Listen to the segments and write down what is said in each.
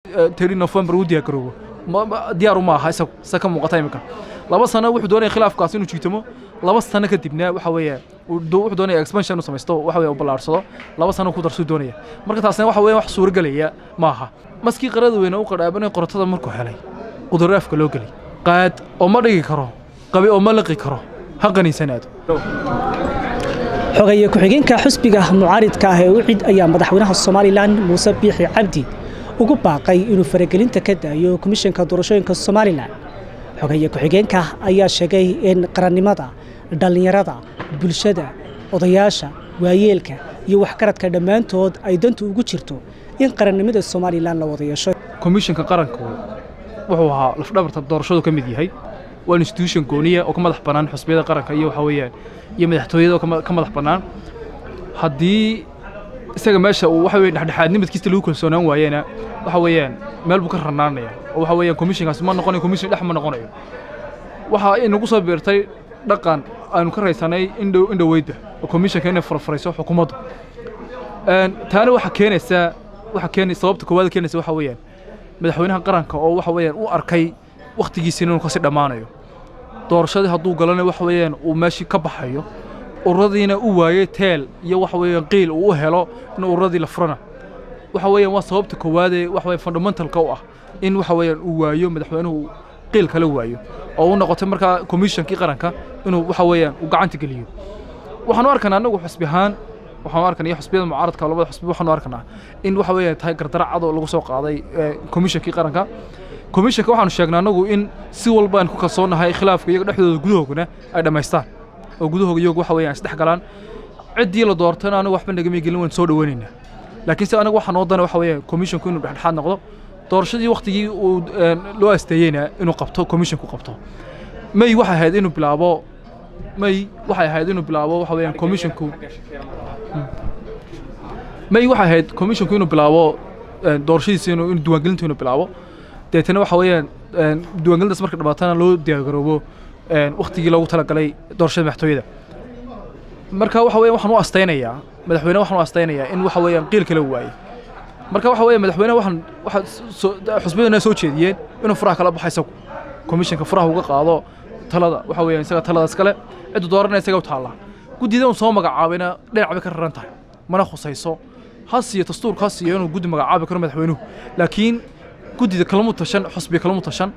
teri november uu diyaar garoobo diyaaru ma aha isagu se ka muuqata iminka laba sano wuxuu doonaya khilaafkaas inuu jiitamo laba sano kadibna waxa weeyaan wuxuu doonaya expansion inuu samaysto waxa weeye u ballaarsado laba sano ku darsuu doonaya marka taasna waxa weeyaan wax suuragelaya ma aha maskii qarada weyne u qadhaabanay qoratada markuu helay quduraafka loo gelay qaad oo ma dhigi karo qabi oo ma liqi karo ha qaniisanaado xogeeye ku-xigeenka xusbiga mucaaridka ah ee ucid ayaa madaxweynaha somalilan muuse biixi cabdi ugu baaqay inuu faragelinta ka daayo komishanka doorashooyinka somalilan xogeeye ku-xigeenka ayaa sheegay in qarannimada dhallinyarada bulshada odayaasha waayeelka iyo waxgaradka dhammaantood ay dantu ugu jirto in qarannimada somalilan la wada yeesho komishanka qaranku wuxuu ahaa lafdhabarta doorashadu ka mid yahay waa institution gooniya oo ka madax bannaan xusbiyada qaranka iyo waxa weeyaan iyo madaxtooyada oo ka madax bannaan haddii isaga meesha uu waxa weeye dhexdhexaadnimadkiisa lagu kalsoonaan waayena waxa weeyaan meel buu ka ranaanaya oo waxa weeyaan komishankaasi ma noqonayo komishan dhex ma noqonayo waxa inagu soo biirtay dhaqan aynu ka raysanay indhow indhoweydda oo komishanka inay farfarayso xukuumaddu taana waxa keenaysaa waxa keenay sababta koowaad keenaysa waxa weeyaan madaxweynaha qaranka oo waxa weeyaan u arkay wakhtigiisina inuu kasii dhammaanayo doorashadii hadduu galana waxa weeyaan uu meeshii ka baxayo ururadiina u waayey teel iyo waxa weeyaan qiil uu u helo in ururadii la furana waxa weeyaan waa sababta koowaadee waxa weeyaan fundamentalka u ah in waxa weeyaan uu waayo madaxweynuhu qiil kala waayo oo u noqotay markaa komishankii qaranka inuu waxa weeyaan uu gacanta geliyo waxaanu arkanaa annagu xusbi ahaan waxaanu arkanaa iyo xusbiyada mucaaradka labada xusbi waxaanu arkanaa in waxa weeyaan tahay gardara cad oo lagu soo qaaday komishankii qaranka komishanka waxaanu sheegnaa annagu in si walba aan ku kalsoonnahay khilaafka iyaga dhexdooda gudahoogana ay dhammaystaan oo gudahooga iyagu waxa weeyaan isdhex galaan ciddii la doortana anigu waxba nagama gelin waan soo dhaweynaynaa laakiin se anagu waxaa noo dana waxa weeyaan komishanku inuu dhexdhexaad noqdo doorashadii waktigii uu loo asteeyeyna inuu qabto komishanku qabto may waxay ahayd inuu bilaabo may waxay ahayd inuu bilaabo waxa weeyaan komishanku may waxay ahayd komishanku inuu bilaabo doorashadiisa inuu diiwaangelinta inuu bilaabo deetana waxa weeyaan diiwaangelintaas marka dhamaatana loo diyaargaroobo waktigii loogu talagalay doorashada madaxtooyada marka waxa weeyaan waxaan u astaynayaa madaxweyne waxaan u astaynayaa in waxa weeyaan qiil kala waaye marka waxa weeyaan madaxweyne waxaan waxa xusbiyaduna soo jeediyeen inuu furaha kala baxo isagu komishanka furaha uga qaado talada waxa weeyaan isaga taladaas kale ciddu dooranaya isaga u taallaa guddida uu soo magacaabayna dhinac bay ka raran tahay mana khusayso ha siiyo dastuurka ha siiyo inuu guddi magacaabi karo madaxweynuhu laakiin guddida kalamu tashan xusbiga kalamu tashan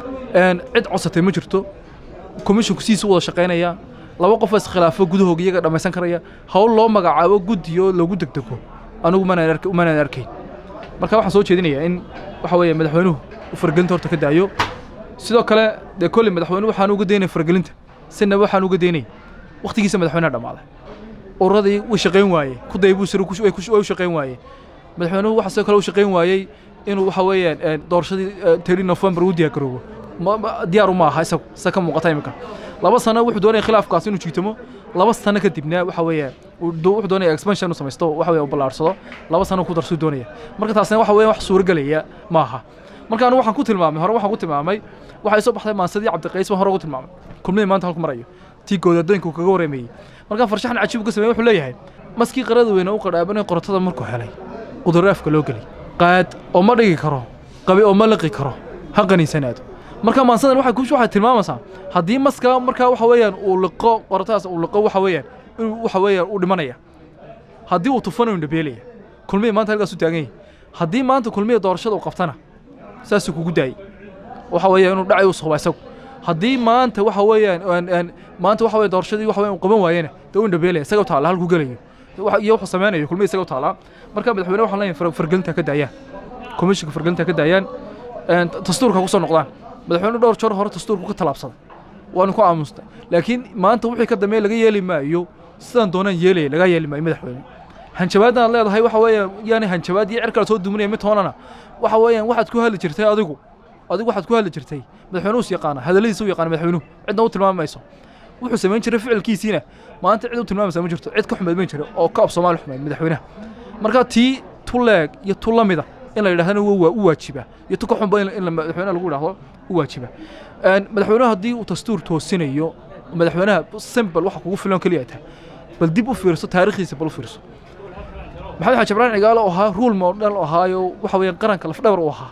cid codsatay ma jirto komishinku sidiisa u wada shaqaynaya laba qof iskhilaafo gudahooga iyaga dhammaysan karaya hawl loo magacaabo guddiyo lagu degdego anigu manaan arkayn marka waxaan soo jeedinayaa in waxa weeye madaxweynuhu uu faragelinta horta ka daayo sidoo kale dee kolley madaxweynuhu waxaan uga daynay faragelinta sinaba waxaan uga daynay wakhtigiisa madaxweynaha dhammaaday ururadii way shaqayn waayey ku daybuu sir way u shaqayn waayey madaxweynuhu waxa sidoo kale u shaqayn waayey inuu waxa weeyaan doorashadii teri november uu diyaar garoobo diyaaru ma aha isagu se ka muuqata iminka laba sano wuxuu doonaya khilaafkaas inuu jiitamo laba sano kadibna waxa weeyaan wuxuu doonaya expansion inuu samaysto waxa weeye u ballaarsado laba sano ku darsuu doonaya marka taasna waxa weeyaan wax suuragelaya ma aha marka anigu waxaan ku tilmaamay hore waxaan ku tilmaamay waxay soo baxday maansadii cabdiqays baan hore ugu tilmaamay kulmihii maanta halku marayo tii goodadooyinka uu kaga wareemayey marka farshaxan cajiib ka sameeyey wuxuu leeyahay maskii qarada weyne u qadhaabanay qoratada markuu helay quduraafka loo gelay qaad oo ma dhigi karo qabi oo ma liqi karo ha qaniisanaado marka maansadan waxay kushu waxay tilmaamaysaa haddii maska markaa waxa weeyaan uu liqo qorataas uu liqo waxa weeyaan inuu waxa weeyaan uu dhimanaya haddii uu tufana uu dhabeelaya kulmihii maanta halkaas u taagan yahay haddii maanta kulmihii doorashada uu qabtana saasuu kugu daayey waxa weeyaan inuu dhacay uu soba isagu haddii maanta waxa weeyaan maanta waxa weeye doorashadii waxa weeyaan uu qaban waayena dee uu dhabeelaya isaga u taala halkuu gelayo iyo wuxuu samaynayo kulmihii isaga u taalaa marka madaxweyne waxaan leeyahay fargelinta ka daayaan komishinka fargelinta ka daayaan dastuurka ku soo noqdaan madaxweyne dhowr jeer hore dastuurku ka talaabsaday waanu ku aamusnay laakiin maanta wixii ka dambeeya laga yeeli maayo sidaan doonaan yeelaya laga yeeli maayo madaxweyne hanjabaaddan aad leedahay waxa weeyaan yaani hanjabaad iyo cirkaa soo duminaya mid toonana waxa weeyaan waxaad ku hadli jirtay adigu adigu waxaad ku hadli jirtay madaxweynuhu is yaqaana hadalladiisa u yaqaana madaxweynuhu cidna u tilmaami mayso wuxuu samayn jiray ficilkiisiina maanta cid u tilmaamaysa ma jirto cid ka xumeed ma jiro oo ka af soomaali xumeed madaxweynaha marka tii tu leeg iyo tu la mida in la yidhahdana waa u waajiba iyo tu ka xunba in madaxweynaha lagu yidhahdo u waajiba madaxweynaha haddii uu dastuur toosinayo madaxweynaha simbal waxa kugu filan keliya tahay bal dib u fiirso taariikhdiisa bal u fiirso maxamed xaaji ibraahim cigaalo oo ahaa ruul model oo ahaayo waxa weeyaan qaranka lafdhabar u ahaa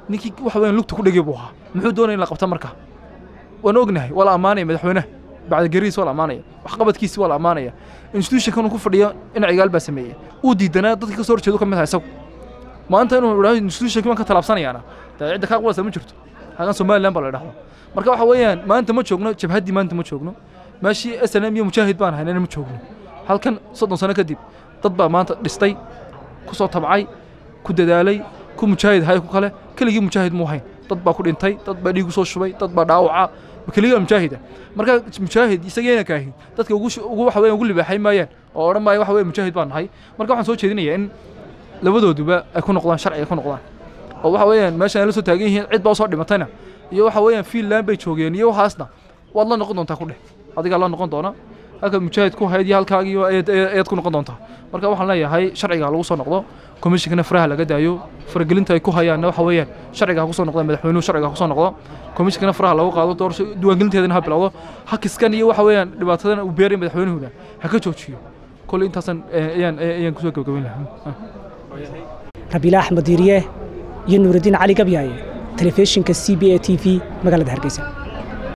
ninkii waxa weeyaan lugta ku dhegay buu ahaa muxuu doonaya in la qabta marka waan ognahay waa la ammaanaya madaxweynaha bacda gariis waa la ammaanaya waxqabadkiisi waa la ammaanaya institutionkan uu ku fadhiyo in cigaal baa sameeyey uu diidanaa dadkii ka soo horjeedu ka mid aha isagu maanta inuu idhahdo institutionkii baan ka talaabsanayaana dee cidda kaa qudaysa ma jirto hagan somaliland baa la dhahdaa marka waxa weeyaan maanta ma joogno jabhaddii maanta ma joogno meeshii s n m iyo mujaahid baan haynana ma joogno halkan soddon sano kadib dad baa maanta dhistay ku soo tabcay ku dadaalay ku mujaahid hay ku kale keligii mujaahid muu hayn dad baa ku dhintay dad baa dhiig usoo shubay dad baa dhaawaca keligaa mujaahida marka mujaahid isageena kaahin dadka ugu ugu waxa weeyaan ugu libaaxay maayaan oo odhan maaya waxa weeye mujaahid baan nahay marka waxaan soo jeedinayaa in labadooduba ay ku noqdaan sharci ay ku noqdaan oo waxa weeyaan meeshan ay la soo taagan yihiin cid baa usoo dhimatayna iyo waxa weeyaan fiinland bay joogeen iyo waxaasna waad la noqon doontaa ku dheh adigaa la noqon doona halka mujaahid ku hayd iyo halkaagiyo ayaad ku noqon doontaa marka waxaan leeyahay sharciga lagu soo noqdo komishinkana faraha laga daayo faragelinta ay ku hayaanna waxa weeyaan sharciga ha ku soo noqdo madaxweynuhu sharciga ha ku soo noqdo komishinkana faraha lagu qaado doorasho diiwaangelinteedana ha bilowdo hakiskan iyo waxa weeyaan dhibaatadan uu beeray madaxweynuhuna ha ka joojiyo koley intaasan ayaan ayaan kusoo gabagabayn lahaa rabiila axmed diiriye iyo nuuraddiin cali gabyaaye telefishinka c b a t v magaalada hargeysa